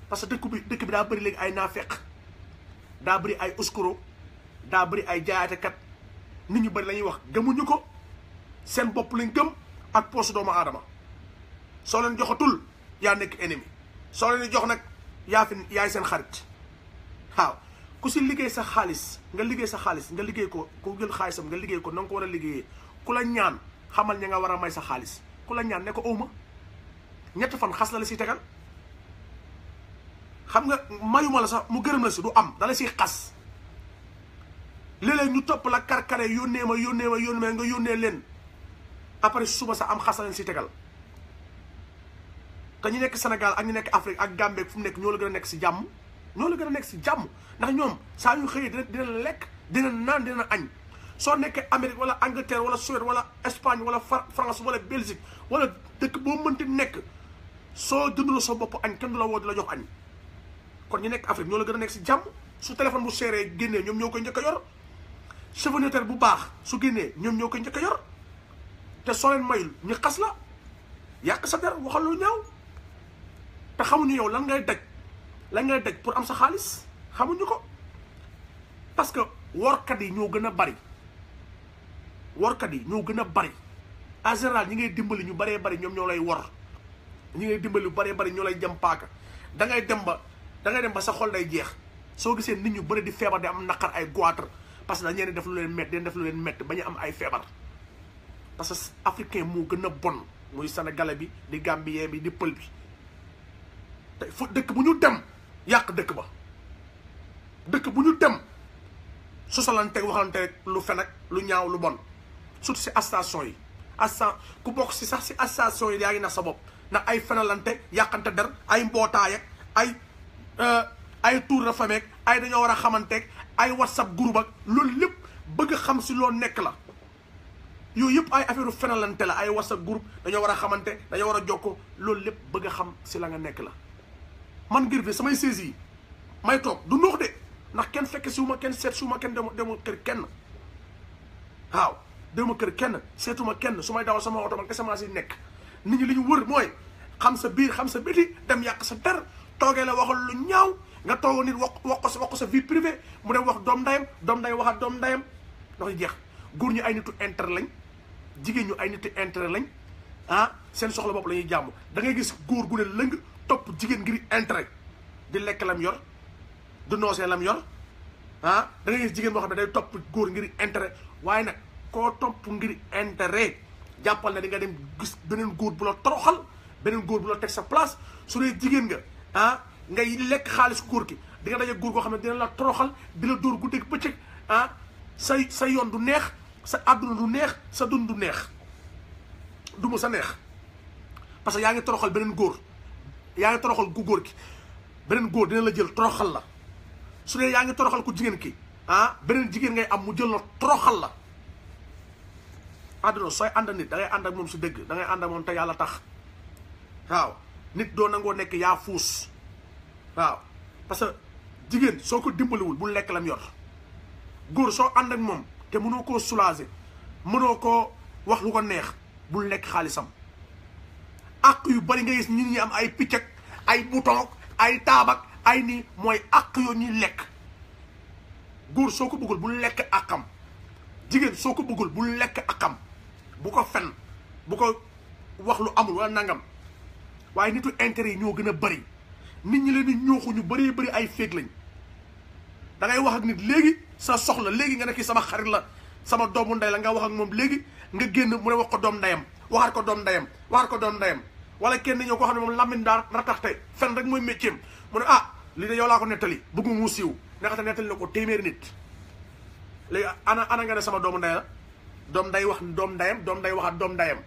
parce que dëkk bi dëkk bi daa bëri léegi ay naafeq daa bëri ay uskuro daa bëri ay jaayatekat nit ñu bëri la ñuy wax gëmuñu ko seen bopp lañ gëm ak poche doomu aadama soo leen joxatul yaa nekk ennemi soo leen di jox nag yaa fi yaay seen xarit waaw ku si liggéey sa xaalis nga liggéey sa xaalis nga liggéey ko ku jël xaalisam nga liggéey ko na nga ko war a liggéeyee ku la ñaan xamal ña nga war a may sa xaalis ku la ñaan ne ko awma ñett fan xas la la si tegal xam nga mayuma la sax mu gërëm la si du am dala siy xas léeg-léeg ñu topp la karkare yónnee ma yónnee ma yónnee ma nga yónnee leen après suba sax am xas la leen si tegal te ñu nekk Sénégal ak ñu nekk Afrique ak Gambie fu mu nekk ñoo la gën a nekk si jàmm ñoo la gën a nekk si jàmm ndax ñoom saa yu xëyee dina dina lekk dina naan dina añ soo nekkee Amérique wala Angleterre wala Suède wala Espagne wala France wala Belgique wala dëkk boo mënti nekk soo jënduloo sa bopp añ kenn du la woo di la jox añ kon ñu nekk Afrique ñoo la gën a nekk si jàmm su téléphone bu seeree génnee ñoom ñoo koy njëkk a yor chevonière bu baax su génnee ñoom ñoo koy njëkk a yor te soo leen mayul ñu xas la yàq sa der waxal lu ñaaw te xamuñu yow lan ngay daj lan ngay daj pour am sa xaalis xamuñu ko parce que workat yi ñoo gën a bari workat yi ñoo gën a bari en général ñi ngay dimbali ñu baree bari ñoom ñoo lay wor ñi ngay dimbali ñu baree bari ñoo lay jëm paaka da ngay dem ba da ngay dem ba sa xol day jeex soo gisee nit ñu bëri di feebar di am naqar ay goitre parce que dañu def lu leen métti dañu def lu leen métti ba ñu am ay feebar parce que africain moo gën a bon muy sénégalais bi di gambien bi di pël bi te fu dëkk bu ñu dem yàq dëkk ba dëkk bu ñu dem sosalante waxalante rek lu fen ak lu ñaaw lu bon surtout si station yi astan ku bokk si sax si station yi yaa ngi nax sa bopp ndax ay fenalante yàqante der ay mbootaay ak ay ay tour de famille ay dañoo war a xamanteeg ay whatsapp groupe ak loolu lépp bëgg xam si loo nekk la yooyu yëpp ay affaire fenalante la ay whatsapp groupe dañoo war a xamante dañoo war a jokko loolu lépp bëgg a xam si la nga nekk la man ngir bi samay saisi yi may toog du noox de ndax kenn fekk si wu ma kenn seet si wu ma kenn dema dema kër kenn waaw dema kër kenn seetuma kenn su may dawal sama oto man kese maa si nekk nit ñi li ñu wër mooy xam sa biir xam sa biti dem yàq sa der toogee la waxal lu ñaaw nga toog nit wax wax ko sa wax ko sa vie privée mu dem wax doom ndayam doom ndayam waxaat doom ndayam ndax jeex góor ñu ay nitu intérêt lañ jigéen ñu ay nitu intérêt lañ ah seen soxla bopp la ñuy jàmm da ngay gis góor gu ne lëng topp jigéen ngir intérêt di lekk lam yor du noosee lam yor ah da ngay gis jigéen boo xam ne day topp góor ngir intérêt waaye nag koo topp ngir intérêt jàppal na di nga dem gis beneen góor bu la toroxal beneen góor bu la teg sa place su dee jigéen nga ah ngay lekk xaalis góor ki di nga daje góor goo xam ne dina la toroxal di la dóor guddeeg bëccëg ah sa sa yoon du neex sa àdduna du neex sa dund du neex du mu sa neex parce que yaa ngi toroxal beneen góor yaa ngi toroxal ku góor ki beneen góor dina la jël toroxal la su dee yaa ngi toroxal ku jigéen ki ah beneen jigéen ngay am mu jël la toroxal la àdduna sooy ànd nit da ngay ànd ak moom si dëgg da ngay ànd ak moom te yàlla tax waaw nit doo nangoo nekk yaa fuus waaw parce que jigéen soo ko dimbaliwul bu lekk lam yor góor soo ànd ak moom te mënoo koo soulager mënoo koo wax lu ko neex bul lekk xaalisam àq yu bari nga gis nit ñi am ay picc ak ay bouton ay taabak ay nii mooy àq yoo ñuy lekk góor soo ko bëggul bul lekk àqam jigéen soo ko bëggul bul lekk àqam bu ko fen bu ko wax lu amul wala nangam waaye nitu intérêt yi ñoo gën a bari nit ñi leen di ñooxu ñu bëree bëri ay féeg lañ da ngay wax ak nit léegi sa soxla léegi nga ne kii sama xarit la sama doomu ndey la nga wax ak moom léegi nga génn mu ne wax ko doom ndeyam waxaat ko doom ndeyam waxaat ko doom ndeyam wala kenn ñoo ko xam ne moom lamine daa rataxte fen rek mooy métier mu ne ah lii de yow laa ko nettali bëggu mu siiw ndaxte nettali na ko téeméeri nit léegi ana ana nga ne sama doomu ndey la doom nday wax doom ndeyam doom nday waxaat doom ndeyam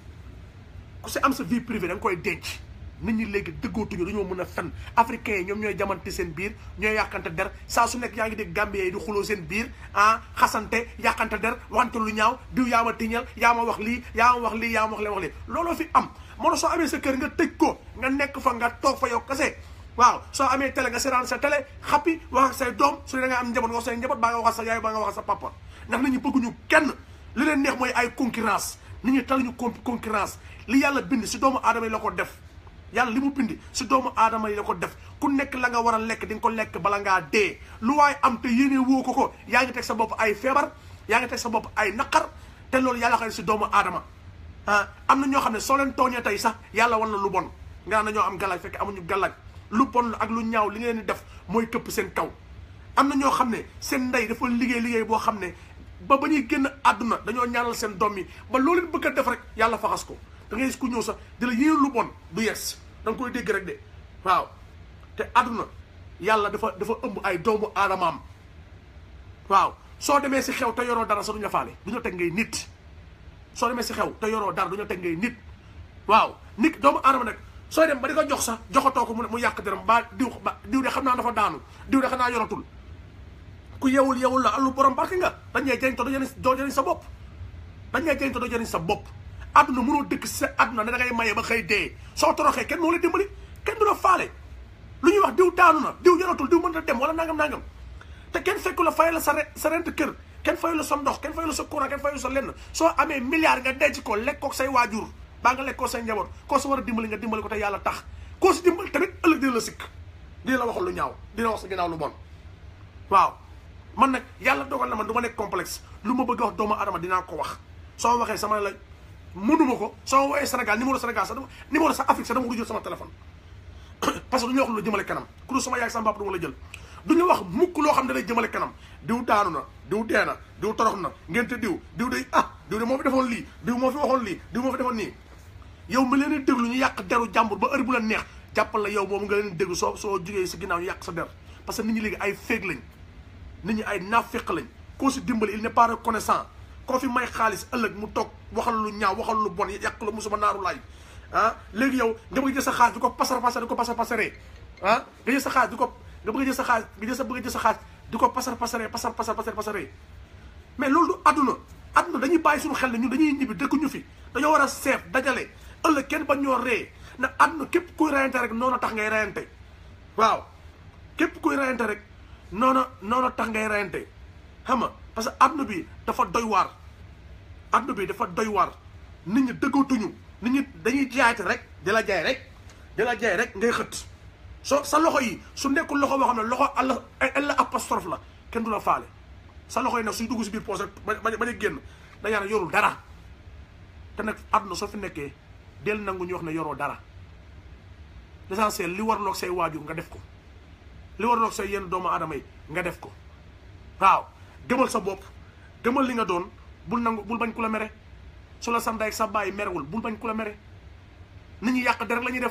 ku si am sa vie privée da nga koy denc nit ñi léegi dëggootuñu dañoo mën a fen africains yi ñoom ñooy jamante seen biir ñooy yàqante der saa su nekk yaa ngi dégg gambien yi di xuloo seen biir ah xasante yàqante der waxante lu ñaaw diw yaa ma tiñal yaa ma wax lii yaa ma wax lii yaa ma wax lee wax lii looloo fi am moo tax soo amee sa kër nga tëj ko nga nekk fa nga toog fa yow kese waaw soo amee télé nga seetaan sa télé xappi wax ak say doom su dee da nga am njaboot nga wax say njaboot baa nga wax sa yaay baa nga wax sa papa ndax nit ñi bëgguñu kenn li leen neex mooy ay concurrence nit ñi taluñu concurrence li yàlla bind si doomu aadama yi la ko def yàlla li mu bindi si doomu aadama yi la ko def ku nekk la nga war a lekk di nga ko lekk bala ngaa dee lu waaye am te yéene woo ko ko yaa ngi teg sa bopp ay feebar yaa ngi teg sa bopp ay naqar te loolu yàlla xam ne si doomu aadama ah am na ñoo xam ne soo leen tooñee tey sax yàlla wan na lu bon nga naan dañoo am galaaj fekk amuñu galaaj lu bon ak lu ñaaw li ngeen di def mooy këpp seen kaw am na ñoo xam ne seen ndey dafa liggéey liggéey boo xam ne ba ba ñuy génn àdduna dañoo ñaanal seen doom yi ba loolu leen bëgg a def rek yàlla faxas ko da ngay gis ku ñëw sax di la yéen lu bon du yes da nga koy dégg rek de waaw te àdduna yàlla dafa dafa ëmb ay doomu aadamaam waaw soo demee si xew te yoroo dara sax duñu la faale du ñu teg ngay nit soo demee si xew te yoroo dara du ñu teg ngay nit waaw nit doomu aadama nag sooy dem ba di ko jox sax joxatoo ko mu mu yàq dërëm ba diw ba diw de xam naa dafa daanu diw de xam naa yoratul ku yewul yewul la allu borom barke nga dañ ñee jëriñ te doo jëriñ doo jëriñ sa bopp dañ ñee jëriñ te doo jëriñ sa bopp àdduna mënoo dëkk si sa àdduna ne da ngay maye ba xëy dee soo toroxee kenn moo la dimbali kenn du la faale lu ñuy wax diw daanu na diw yoratul diw mën a dem wala nangam nangam te kenn fekku la fay la sa sa rent kër kenn fayu la sa ndox kenn fayu la sa courant kenn fayu sa lenn soo amee milliard nga denc ko lekk ko say waajur baa nga lekk ko say njaboot koo si war a dimbali nga dimbali ko te yàlla tax koo si dimbali tamit ëllëg dina la sikk dina la waxal lu ñaaw dina wax sa ginnaaw lu bon waaw man nag yàlla dogal na man du ma nekk complexe lu ma bëgg a wax doomu adama dinaa ko wax soo waxee sama la mënuma ko soo woowee Sénégal numéro Sénégal sax numéro sax Afrique sax dama ko jël sama téléphone parce que du ñu wax lu jëmale kanam ku dul sama yaay sama papa du ma la jël du ñu wax mukk loo xam ne day jëmale kanam diw daanu na diw dee na diw torox na ngente diw diw day ah diw de moo fi defoon lii diw moo fi waxoon lii diw moo fi defoon nii yow mi leen di déglu ñu yàq deru jàmbur ba heure bu la neex jàppal la yow moom nga leen déglu soo soo jugee si ginnaaw ñu yàq sa der parce que nit ñi léegi ay féeg lañ nit ñi ay naafeq lañ koo si dimbali il n'est pas reconnaissant koo fi may xaalis ëllëg mu toog waxal lu ñaaw waxal lu bon yàq la musuma naaru laay ah léegi yow nga bëgg jël sa xaalis di ko pasar pasar di ko pasar pasaree ah nga jël sa xaalis di ko nga bëgg jël sa xaalis nga jël sa bëgg jël sa xaalis di ko pasar pasaree pasar pasar pasar pasaree mais loolu du àdduna àdduna dañuy bàyyi suñu xel ne ñun dañuy ñibbi dëkkuñu fi dañoo war a seef dajale ëllëg kenn ba ñoo ree na àdduna képp kuy reyante rek noonu tax ngay reyante waaw képp kuy reyante rek noonu noonu tax ngay reyante xam nga parce que àdduna bi dafa doy waar àdduna bi dafa doy waar nit ñi dëggatuñu nit ñi dañuy jaayte rek di la jaay rek di la jaay rek ngay xët soo sa loxo yi su nekkul loxo boo xam ne loxo alla alla apostrophe la kenn du la faale sa loxo yi nag suy dugg si biir poos rek ba ba ba génn da yàlla yorul dara te nag àdduna soo fi nekkee del nangu ñu wax ne yoroo dara l'essentiel li warloog say waajur nga def ko li warloog say yenn doomu aadama yi nga def ko waaw gëmal sa bopp gëmal li nga doon bul nangu bul bañ ku la mere su la sa ndey ak sa bàyyi merewul bul bañ ku la mere nit ñi yàq der rek la ñuy def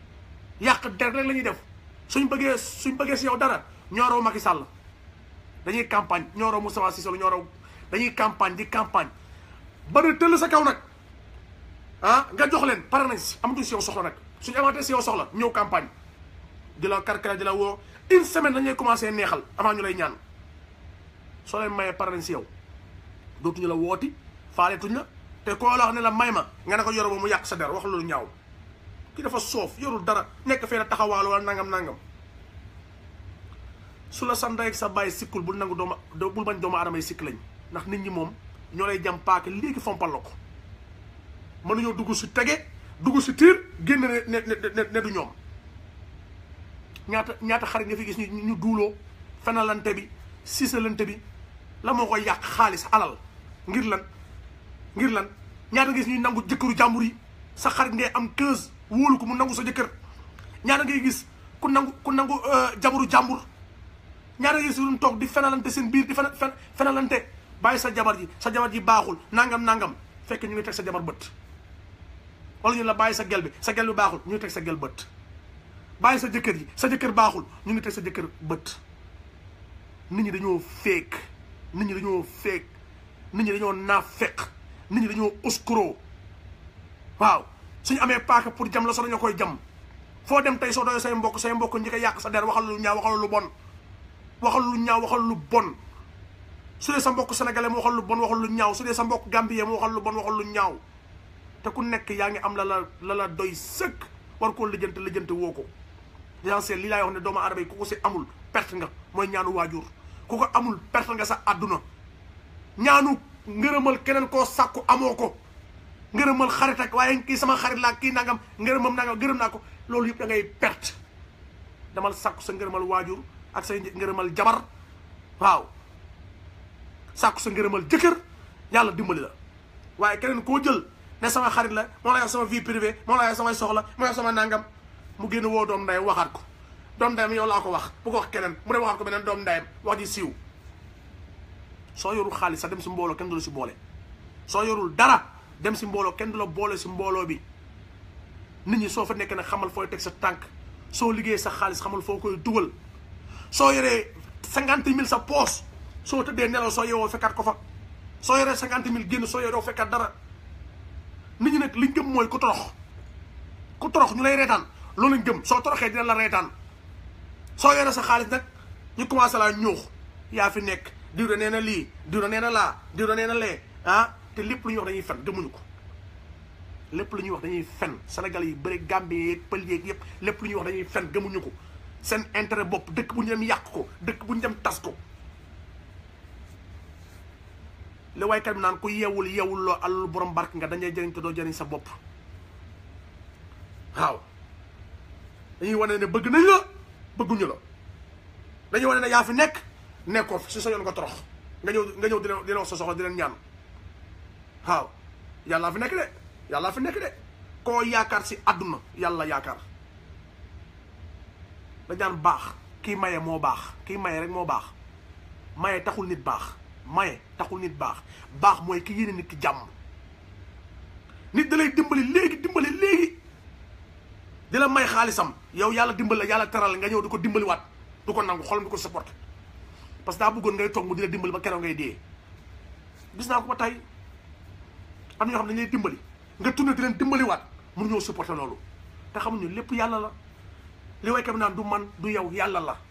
yàq der rek la ñuy def suñ bëggee suñ bëggee si yow dara ñooroo Macky Sall dañuy campagne ñooroo Moustapha Cissé Lo ñooroo dañuy campagne di campagne ba ne tëll sa kaw nag ah nga jox leen pare nañ si amatuñ si yow soxla nag suñu amaatee si yow soxla ñëw campagne di la karkara di la woo une semaine dañuy commencé neexal avant ñu lay ñaan soo leen mayee pare nañ si yow dootuñu la wooti faaletuñ la te koo la wax ne la may ma nga ne ko yoro ba mu yàq sa der wax loolu ñaaw ki dafa soof yorul dara nekk fee na taxawaal wala nangam nangam su la sa ndey ak sa bàyyi sikkul bul nangu dooma bul bañ doomu aadama yi sikk lañ ndax nit ñi moom ñoo lay jam paake léegi fompal la ko mënuñoo dugg si tege dugg si tiir génn ne ne ne ne du ñoom ñaata ñaata xarit nga fi gis ñu ñu duuloo fenalante bi siisalante bi la moo koy yàq xaalis alal ngir lan ngir lan ñaata nga gis ñuy nangu jëkkëru jàmbur yi sa xarit ngay am 15 wóolu ko mu nangu sa jëkkër ñaata ngay gis ku nangu ku nangu jabaru jàmbur ñaata ngay gis ñu toog di fenalante seen biir di fen fenalante bàyyi sa jabar ji sa jabar ji baaxul nangam nangam fekk ñu ngi teg sa jabar bët wala ñu la bàyyi sa gel bi sa gel bi baaxul ñu ngi teg sa gel bët bàyyi sa jëkkër ji sa jëkkër baaxul ñu ngi teg sa jëkkër bët nit ñi dañoo féeg nit ñi dañoo féeg nit ñi dañoo naafeq nit ñi dañoo uskuro waaw suñu amee paaka pour jam la soo dañoo koy jam foo dem tey soo doyoo say mbokk say mbokk ñi ko yàq sa der waxal lu ñaaw waxal lu bon waxal lu ñaaw waxal lu bon su dee sa mbokk sénégalais mu waxal lu bon waxal lu ñaaw su dee sa mbokk gambien mu waxal lu bon waxal lu ñaaw te ku nekk yaa ngi am la la la la doy sëkk war koo lijjante lijjante woo ko l'essentiel li laay wax ne doomu aadama yi ku ko si amul perte nga mooy ñaanu waajur ku ko amul perte nga sa àdduna ñaanu ngërëmal keneen koo sàkku amoo ko ngërëmal xarit ak waaye kii sama xarit laa kii nangam ngërëmam nangam gërëm naa ko loolu yëpp da ngay perte damal sàkku sa ngërëmal waajur ak sa ngërëmal jabar waaw sàkku sa ngërëmal jëkkër yàlla dimbali la waaye keneen koo jël ne sama xarit la moo la yor sama vie privée moo la yor samay soxla moo yor sama nangam mu génn woo doom ndeyam waxaat ko doom ndeyam yow laa ko wax bu ko wax keneen mu dem waxaat ko beneen doom ndeyam wax ji siiw soo yorul xaalis sax dem si mbooloo kenn du la si boole soo yorul dara dem si mbooloo kenn du la boole si mbooloo bi nit ñi soo fa nekk nag xamal fooy teg sa tànk soo liggéey sa xaalis xamal foo koy dugal soo yoree cinquante mille sa poos soo tëddee nelaw soo yeewoo fekkaat ko fa soo yoree cinquante mille génn soo yoree fekkaat dara nit ñi nag liñ gëm mooy ku torox ku torox ñu lay reetaan loolu lañ gëm soo toroxee dina la reetaan soo yoree sa xaalis nag ñu commencé laa ñuux yaa fi nekk diw da nee na lii diw da nee na laa diw da nee na lee ah te lépp lu ñuy wax dañuy fen gëmuñu ko lépp lu ñuy wax dañuy fen Sénégal yi bëri Gambie yeeg pël yeeg yëpp lépp lu ñuy wax dañuy fen gëmuñu ko seen intérêt bopp dëkk bu ñu dem yàq ko dëkk bu ñu dem tas ko li waykat bi naan ku yeewul yeewul loo alalu borom barke nga dañuy jëriñ te doo jëriñ sa bopp waaw dañuy wane ne bëgg nañ la bëgguñu la dañuy wane ne yaa fi nekk nekkoo fi si sa yoon nga torox nga ñëw nga ñëw dina dina wax sa soxla di leen ñaan waaw yàllaa fi nekk de yàllaa fi nekk de koo yaakaar si àdduna yàlla yaakaar dañaan baax kii maye moo baax kii maye rek moo baax maye taxul nit baax maye taxul nit baax baax mooy ki yéene nit ki jàmm nit da lay dimbali léegi dimbali léegi di la may xaalisam yow yàlla dimbali la yàlla teral nga ñëw di ko dimbaliwaat du ko nangu xolam du ko supporté parce que daa bëggoon ngay toog mu di la dimbali ba keroog ngay dee gis naa ko ba tey am na ñoo xam ne dañuy dimbali nga tourné di leen dimbaliwaat mun ñoo supporté loolu te xamuñu lépp yàlla la li waykat bi naan du man du yow yàlla la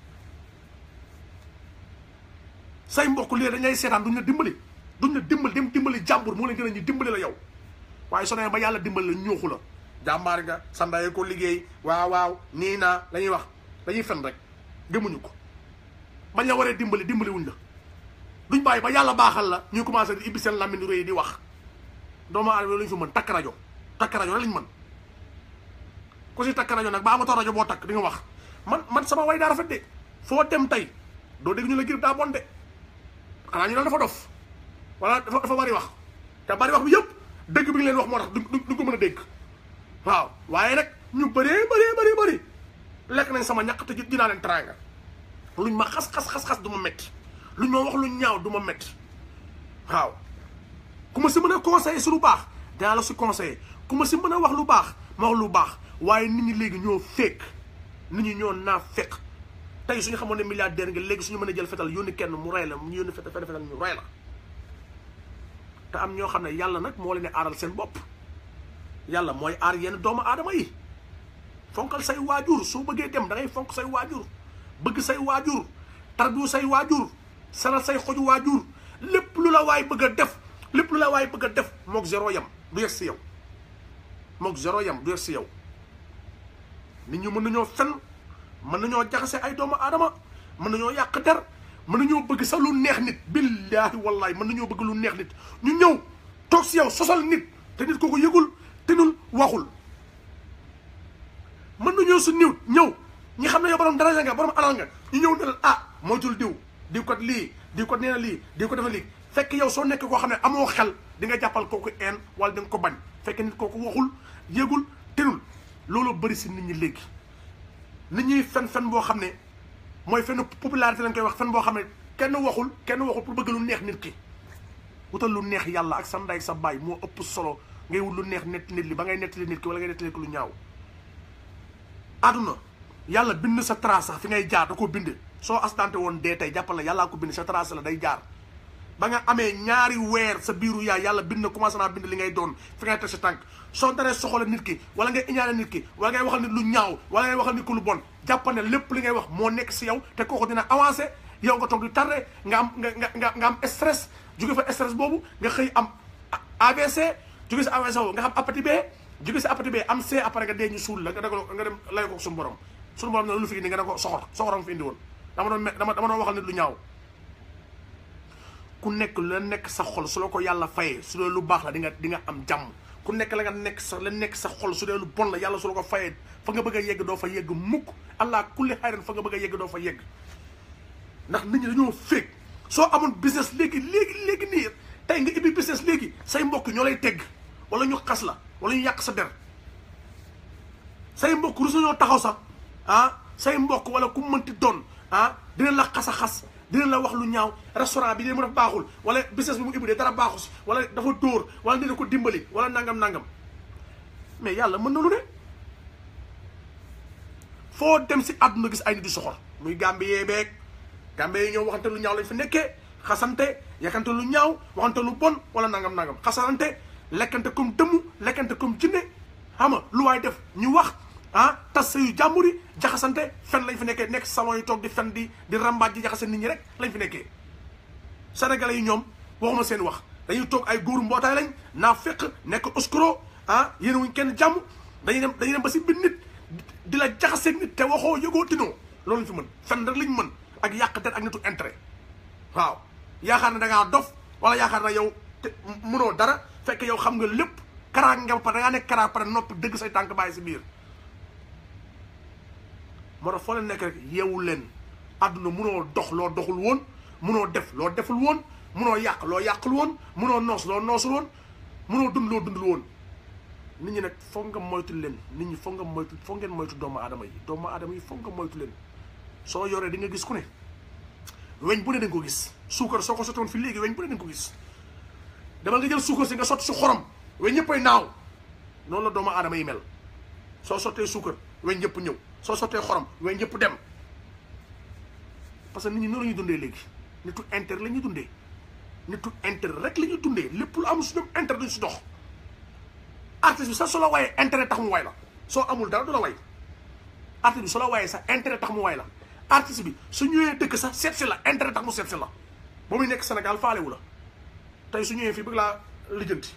say mbokk lii dañ lay seetaan duñ la dimbali duñ la dimbali dem dimbali jàmbur moo leen gën a ñu dimbali la yow waaye soo nee ba yàlla dimbali la ñooxu la jàmbaar nga sa ndey ko liggéey waaw waaw nii naa la ñuy wax dañuy fen rek gëmuñu ko bañ la waree dimbali dimbali wuñ la duñ bàyyi ba yàlla baaxal la ñuy commencé di ibbi seen lamine réy di wax doomu aadama lañu fi mën takk rajo takk rajo rek lañ mën ku si takk rajo nag ba amatoo rajo boo takk di nga wax man man sama way daa rafet de foo dem tey doo dégg ñu la girib daa bon de xanaa ñu naan dafa dof wala dafa dafa bari wax te bari wax bi yëpp dëgg bi nga leen wax moo tax du du ko mën a dégg waaw waaye nag ñu bëree bëree bëri bëri lekk nañ sama ñaq te dinaa leen teraanga luñ ma xas xas xas xas du ma métti luñ ma wax lu ñaaw du ma métti waaw ku ma si mën a conseiller si lu baax dinaa la si conseiller ku ma si mën a wax lu baax ma wax lu baax waaye nit ñi léegi ñoo fekk nit ñi ñoo naa fekk tey suñu xamoon ne milliardaire nga léegi suñu mën a jël fetal yónni kenn mu rey la mu yónni fetal fetal ñu rey la te am ñoo xam ne yàlla nag moo leen di aaral seen bopp yàlla mooy aar yenn doomu aadama yi fonkal say waajur soo bëggee dem da ngay fonk say waajur bëgg say waajur tarbiyu say waajur sanal say xoju waajur lépp lu la waay bëgg a def lépp lu la waay bëgg a def mook zéro yam du yegg si yow mook zéro yam du yegg si yow nit ñu mën nañoo fen mën nañoo jaxase ay doomu aadama mën nañoo yàq der mën nañoo bëgg sax lu neex nit billaahi wallaahi mën nañoo bëgg lu neex nit ñu ñëw toog si yow sosal nit te nit kooku yëgul tenul waxul mën nañoo su niw ñëw ñi xam ne yow borom daraja nga borom alal nga ñu ñëw ne la ah moytul diw diw ko lii diw ko nee na lii diw ko dafa lii fekk yow soo nekk koo xam ne amoo xel di nga jàppal kooku een wala di nga ko bañ fekk nit kooku waxul yëgul tenul loolu bëri si nit ñi léegi nit ñuy fen fen boo xam ne mooy fenn popularité lañ koy wax fen boo xam ne kenn waxul kenn waxul pour bëgg lu neex nit ki wutal lu neex yàlla ak sa ndey ak sa baay moo ëpp solo ngay wut lu neex nett nit li ba ngay nettali nit ki wala ngay nettali ko lu ñaaw àdduna yàlla bind sa trace sax fi ngay jaar da koo bind soo accidenté woon dee tey jàppal la yàllaa ko bind sa trace la day jaar ba nga amee ñaari weer sa biiru yaay yàlla bind na commencé naa bind li ngay doon fi ngay teg sa tànk soo daree soxla nit ki wala ngay iñaane nit ki wala ngay waxal nit lu ñaaw wala ngay waxal nit ko lu bon jàppal ne lépp li ngay wax moo nekk si yow te kooku dina avancé yow nga toog di tardé nga am nga nga nga am stress jóge fa stress boobu nga xëy am ABC jóge si AVC boobu nga xam hépatite B jóge si hépatite B am C après nga dee ñu suul la nga déglu nga dem lay ko suñu borom suñu borom ne lu fi indi nga ne ko soxor soxoram fi indi woon dama doon dama dama doon waxal nit lu ñaaw ku nekk lu la nekk sa xol su la ko yàlla fayee su la lu baax la di nga di nga am jàmm ku ku nekk la nga nekk sa la nekk sa xol su dee lu bon la yàlla su la ko fayee fa nga bëgg a yegg doo fa yegg mukk allah kulli xayran fa nga bëgg a yegg doo fa yegg ndax nit ñi dañoo féeg soo amoon business léegi léegi léegi nii tey nga ibbi business léegi say mbokk ñoo lay tegg wala ñu xas la wala ñu yàq sa der say mbokk rusu ñoo taxaw sax ah say mbokk wala ku mënti doon ah dina la xas a xas dina la wax lu ñaaw restaurant bi de mu def baaxul wala business bi mu ibbi de dara baaxu si wala dafa dóor wala dina ko dimbali wala nangam nangam mais yàlla mën na lu ne foo dem si àdduna gis ay nit di soxor muy gàmbi yee beeg gàmbe yi ñoom waxante lu ñaaw lañ fi nekkee xasante yakkante lu ñaaw waxante lu bon wala nangam nangam xasante lekkante comme dëmm lekkante comme jinne xam nga lu waay def ñu wax ah tas sa yu jàmbur yi jaxasante fen lañ fi nekkee nekk salon yi toog di fen di di rambaaj di jaxase nit ñi rek lañ fi nekkee sénégalais yi ñoom waxuma seen wax dañuy toog ay góoru mbootaay lañ naa fekk nekk oskuro ah yéen wuñ kenn jàmm dañuy dem dañuy dem ba si biir nit di la jaxaseeg nit te waxoo yëgoo tinoo loolu lañ fi mën fen rek lañ mën ak yàq der ak nitu intérêt waaw yaakaar na da ngaa dof wala yaakaar na yow te mënoo dara fekk yow xam nga lépp karaak nga ba pare da ngaa nekk karaak pare noppi dëgg say tànk bàyyi si biir moo tax foo leen nekk rek yeewu leen àdduna munoo dox loo doxul woon munoo def loo deful woon munoo yàq loo yàqul woon munoo noos loo noosul woon munoo dund loo dundul woon nit ñi nag foog nga moytu leen nit ñi foog nga moytu foog ngeen moytu doomu aadama yi doomu aadama yi foog nga moytu leen soo yoree di nga gis ku ne weñ bu ne dañ ko gis suukar soo ko sotoon fi léegi weñ bu ne dañ ko gis demal nga jël suukar si nga sotti si xorom weñ ñëppay naaw noonu la doomu aadama yi mel soo sottee suukar weñ ñëpp ñëw soo sottee xorom weñ ñëpp dem parce que nit ñi noonu la ñuy dundee léegi nitu intérêt la ñuy dundee nitu intérêt rek la ñuy dundee lépp lu am su ñoom intérêt duñ si dox artiste bi sax su la wayee intérêt tax mu way la soo amul dara du la way artiste bi su la wayee sax intérêt tax mu way la artiste bi su ñëwee dëkk sax seet si la intérêt tax mu seet si la ba muy nekk Sénégal faalewu la tey su ñëwee fii bëgg laa lijjanti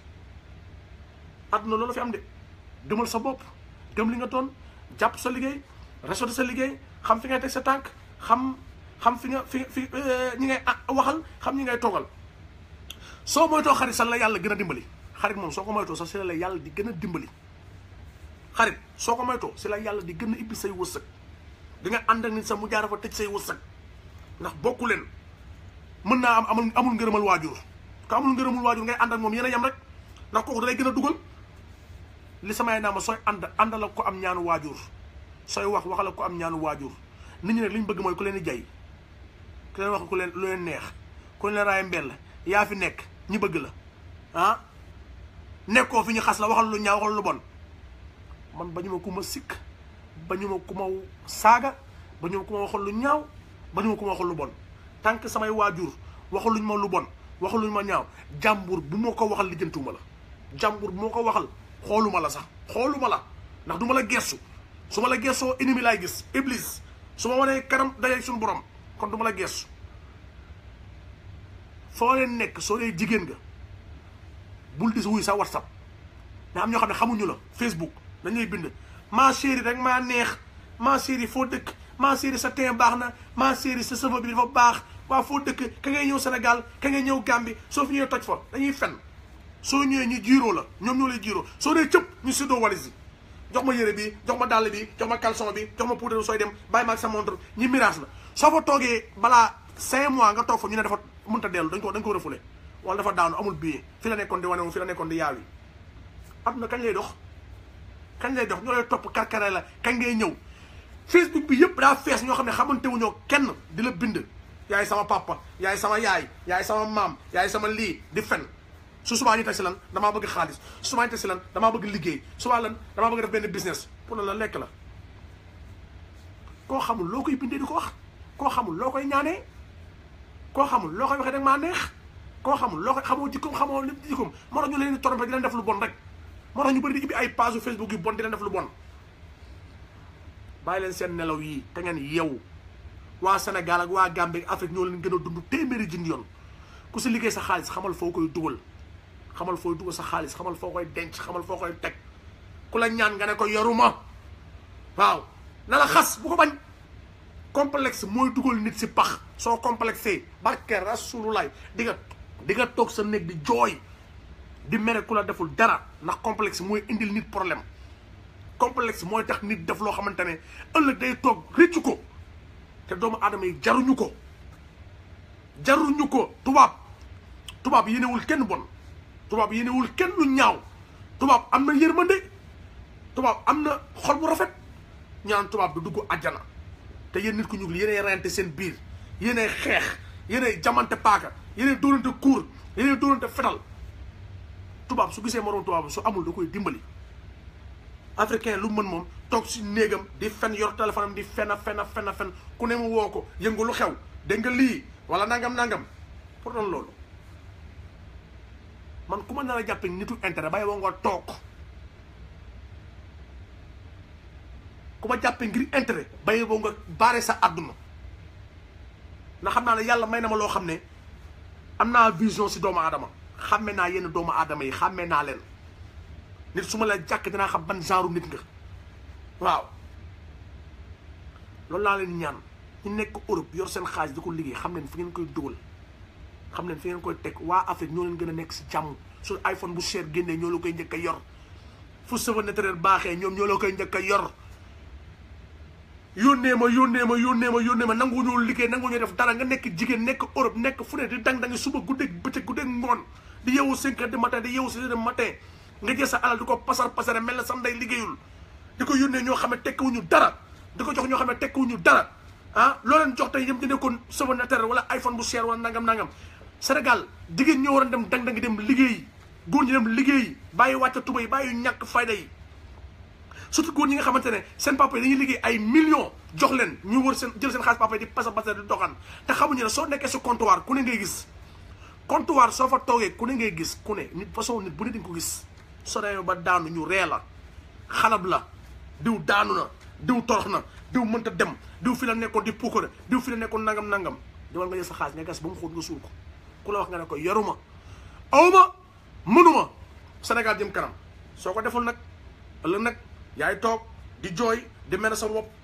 àdduna loolu fi am de demal sa bopp gëm li nga doon jàpp sa liggéey respecté sa liggéey xam fi ngay teg sa tànk xam xam fi nga fi fi ñi ngay waxal xam ñi ngay toogal soo moytoo xarit sax la yàlla gën a dimbali xarit moom soo ko moytoo sax si la yàlla di gën a dimbali xarit soo ko moytoo si la yàlla di gën a ibbi say wërsëg di nga ànd ak nit sax mu jaara fa tëj say wërsëg ndax bokku leen mën naa am amul amul ngërëmal waajur ko amul ngërëmul waajur ngay ànd ak moom yéen a yem rek ndax kooku dalay gën a dugal li samay naa ma sooy ànd àndal ak ko am ñaanu waajur sooy wax waxal ak ko am ñaanu waajur nit ñi nag li ñu bëgg mooy ku leen di jay ku leen wax ku leen lu leen neex ku leen raay mbell yaa fi nekk ñi bëgg la ah nekkoo fi ñu xas la waxal lu ñaaw waxal lu bon man ba ñu ma ku ma sikk ba ñu ma ku ma saaga ba ñu ma ku ma waxal lu ñaaw ba ñu ma ku ma waxal lu bon tant que samay waajur waxaluñ ma lu bon waxaluñ ma ñaaw jàmbur bu ma ko waxal lijjantuwuma la jàmbur bu ma ko waxal xooluma la sax xooluma la ndax du ma la gestu su ma la gestoo ennemi laay gis iblis su ma wanee kanam dajee suñu borom kon du ma la gestu foo leen nekk soo dee jigéen nga bul dis wuy sa whatsapp mais am ñoo xam ne xamuñu la facebook dañuy bind ma chérie rek maa neex ma chérie foo dëkk ma chérie sa teint baax na ma chérie sa cheveux bi dafa baax waa foo dëkk ka ngay ñëw Sénégal ka ngay ñëw Gambie soo fi ñëwee toj fa dañuy fen soo ñëwee ñu jiiroo la ñoom ñoo lay jiiroo soo dee cëpp ñu séddoo walis yi jox ma yére bi jox ma dàll bi jox ma caleçon bi jox ma poudre sooy dem bàyyi ma ak sa montre ñi mirage la soo fa toogee balaa cinq mois nga toog fa ñu ne dafa mënta dellu dañ ko dañ ko refoulé wala dafa daanu amul billet fi la nekkoon di wane fi la nekkoon di yaaw yi adduna kañ lay dox kañ lay dox ñoo lay topp karkare la kañ ngay ñëw facebook bi yëpp daa fees ñoo xam ne xamante wuñoo kenn di la bind yaay sama papa yaay sama yaay yaay sama maam yaay sama lii di fen su subaa ñu teg si lan damaa bëgg xaalis su subaa ñu teg si lan damaa bëgg liggéey subaa lan damaa bëgg def benn business pour la la lekk la koo xamul loo koy bindee di ko wax koo xamul loo koy ñaanee koo xamul loo koy waxee rek maa neex koo xamul loo koy xamoo jikkoom xamoo lépp jikkoom moo tax ñu leen di trompé di leen def lu bon rek moo tax ñu bëri di ibbi ay page Facebook yu bon di leen def lu bon bàyyi leen seen nelaw yii te ngeen yeewu waa Sénégal ak waa Gambie ak Afrique ñoo leen gën a dund téeméeri junni yoon ku si liggéey sa xaalis xamal foo koy dugal xamal fooy dugal sa xaalis xamal foo koy denc xamal foo koy teg ku la ñaan nga ne ko yoruma waaw na la xas bu ko bañ complexe mooy dugal nit si pax soo complexé barke rasululay di nga di nga toog sa néeg di jooy di mere ku la deful dara ndax complexe mooy indil nit problème complexe mooy tax nit def loo xamante ne ëllëg day toog réccu ko te doomu aadama yi jaruñu ko jaruñu ko tubaab tubaab yéenewul kenn bon tubaab yéenewul kenn lu ñaaw tubaab am na yërmande tubaab am na xol bu rafet ñaan tubaab du dugg àjjana te yéen nit ku ñuul yéenay reyante seen biir yéenay xeex yéenay jamante paaka yéenay dóorante kuur yéenay dóorante fetal tubaab su gisee moroom tubaab su amul da koy dimbali africain lu mën moom toog si néegam di fen yor téléphone am di fen a fen a fen a fen ku ne mu woo ko yëngu lu xew dégg nga lii wala nangam nangam pour doon loolu man ku ma nar a jàppe nitu intérêt bàyyi woo nga toog ku ma jàppe ngir intérêt bàyyi woo nga baare sa àdduna na xam naa ne yàlla may na ma loo xam ne am naa vision si doomu aadama xàmme naa yenn doomu aadama yi xàmme naa leen nit su ma la jàkk dinaa xam ban genre nit nga waaw loolu laa leen ñaan ñu nekk Europe yor seen xaalis di ko liggéey xam leen fi ngeen koy dugal xam leen fi ngeen koy teg waa Afrique ñoo leen gën a nekk si jàmm su iPhone bu cher génnee ñoo la koy njëkk a yor fu cheveux naturel baaxee ñoom ñoo la koy njëkk a yor yónnee ma yónnee ma yónnee ma yónnee ma nangu ñoo liggéey nangu ñoo def dara nga nekk jigéen nekk Europe nekk fu ne di dang-dangi suba guddeeg bëccëg guddeeg ngoon di yeewu cinq heures du matin di yeewu six heures du matin nga jël sa alal di ko pasar pasare mel na sa ndey liggéeyul di ko yónnee ñoo xam ne tekkiwuñu dara di ko jox ñoo xam ne tekkiwuñu dara ah loo leen jox tey yëm di nekkoon cheveux naturel wala iPhone bu cher wala nangam nangam Sénégal jigéen ñoo war a dem dang-dangi dem liggéey góor ñi dem liggéey bàyyi wàcc tuba yi bàyyi ñàkk fayda yi surtout góor ñi nga xamante ne seen papa yi dañuy liggéey ay millions jox leen ñu wër seen jël seen xaalis papa yi di pasa pasa di doxaan te xamuñu ne soo nekkee si comptoir ku ne ngay gis comptoir soo fa toogee ku ne ngay gis ku ne nit façon nit bu ne dañ ko gis soo demee ba daanu ñu ree la xalab la diw daanu na diw torox na diw mënta dem diw fi la nekkoon di puukare diw fi la nekkoon nangam nangam demal nga jël sa xaalis nga gas ba mu xóot nga suul ko ku la wax nga ne ko yoruma awma mënuma Sénégal jëm kanam soo ko deful nag ëllëg nag yaay toog di jooy di mel sa bopp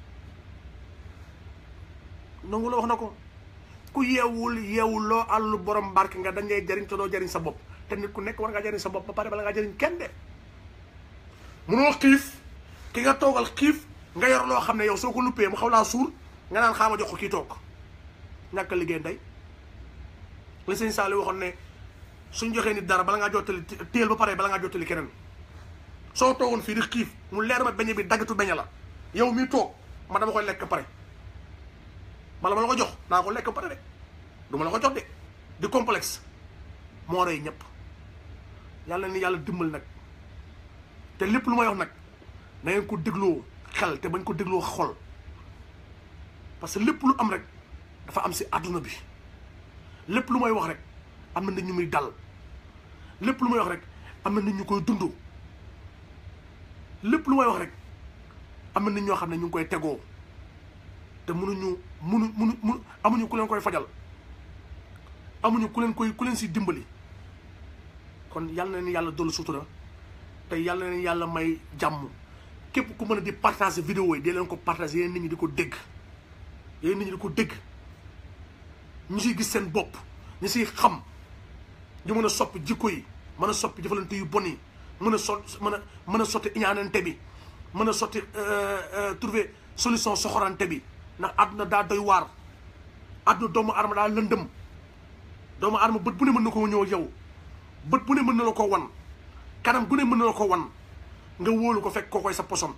nangu la wax na ko ku yeewul yeewul loo àllu borom barke nga dañ lay jariñ te doo jariñ sa bopp te nit ku nekk war ngaa jariñ sa bopp ba pare bala ngaa jariñ kenn de munoo xiif ki nga toogal xiif nga yor loo xam ne yow soo ko luppee mu xaw laa suur nga naan xaama jox ko kii toog ñàkk liggéey ndey li sëñ Saali waxoon ne suñ joxee nit dara bala ngaa jottali téel ba pare bala ngaa jottali keneen soo toogoon fii di xiif mu leer ma beñe bi daggatu beñe la yow mi toog ma dama koy lekk pare bala ma la ko jox naa ko lekk pare de du ma la ko jox de di complexe moo rey ñëpp yàlla ni yàlla dimbal nag te lépp lu may wax nag na ngeen ko dégloo xel te bañ ko dégloo xol parce que lépp lu am rek dafa am si àdduna bi lépp lu may wax rek am na nit ñu muy dal lépp lu may wax rek am na nit ñu koy dund lépp lu may wax rek am na nit ñoo xam ne ñu ngi koy tegoo te mënuñu mënu mënu mënu amuñu ku leen koy fajal amuñu ku leen koy ku leen si dimbali kon yàlla na leen yàlla dolli sutura te yàlla na leen yàlla may jàmm képp ku mën a di partager vidéo yi di leen ko partager yéen nit ñi di ko dégg yéen nit ñi di ko dégg ñu siy gis seen bopp ñu siy xam ñu mën a soppi jikko yi mën a soppi jëfalante yu bon yi mën a sot mën a mën a sotti iñaanante bi mën a sotti trouver solution soxorante bi ndax àdduna daa doy waar àdduna doomu aadama daa lëndëm doomu aadama bët bu ne mën na koo ñëw yow bët bu ne mën na la ko wan kanam gu ne mën na la ko wan nga wóolu ko fekk koo koy sa poson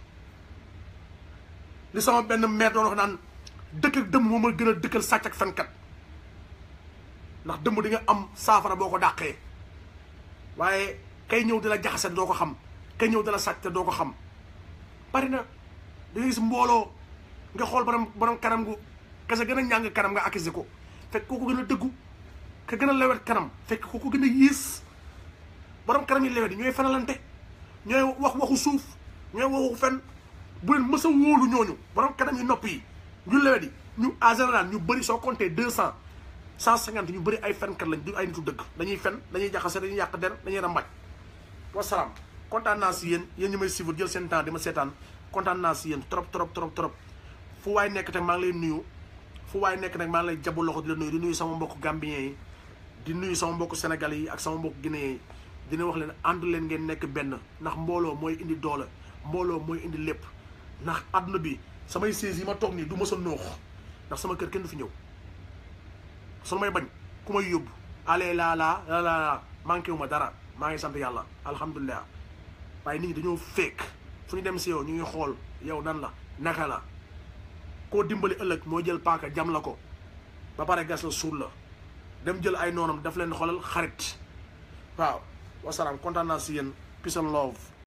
li sama benn maire doon wax naan dëkk ak dëmm moom a gën a dëkkal sàcc ak fenkat ndax dëmm di nga am saafara boo ko dàqee waaye kay ñëw di la jaxase doo ko xam kay ñëw di la sàcc te doo ko xam bari na da ngay gis mbooloo nga xool borom borom kanam gu kese gën a ñàng kanam nga accusé ko fekk kooku gën a dëggu ka gën a lewet kanam fekk kooku gën a yiis borom kanam yi lewet yi ñooy fenalante ñooy wax waxu suuf ñooy waxu fen bu leen mës a wóolu ñooñu borom kanam yi nopp yi ñu lewet yi ñu en général ñu bëri soo compté deux cent cent cinquante ñu bëri ay fenkat lañ du ay nitu dëgg dañuy fen dañuy jaxase dañuy yàq der dañuy rambaj wasalaam kontaan naa si yéen yéen ñi may suivre jël seen temps di ma seetaan kontaan naa si yéen trop trop trop trop fu waay nekk nag maa ngi lay nuyu fu waay nekk nag maa ngi lay jabu loxo di la nuyu di nuyu sama mbokk gambien yi di nuyu sama mbokk sénégalais yi ak sama mbokk guinéen yi dina wax leen ànd leen ngeen nekk benn ndax mbooloo mooy indi doole mbooloo mooy indi lépp ndax àdduna bi samay siis yi ma toog nii du ma sa noox ndax sama kër kenn du fi ñëw su may bañ ku may yóbbu ale laa laa laa laa manqué wu ma dara maa ngi sant yàlla alhamdulilah waaye nit ñi dañoo fekk fu ñu dem si yow ñu ngi xool yow nan la naka la koo dimbali ëllëg moo jël paaka jam la ko ba pare gas la suul la dem jël ay noonam daf leen xoolal xarit waaw wasalaam kontaan naa si yéen peace and love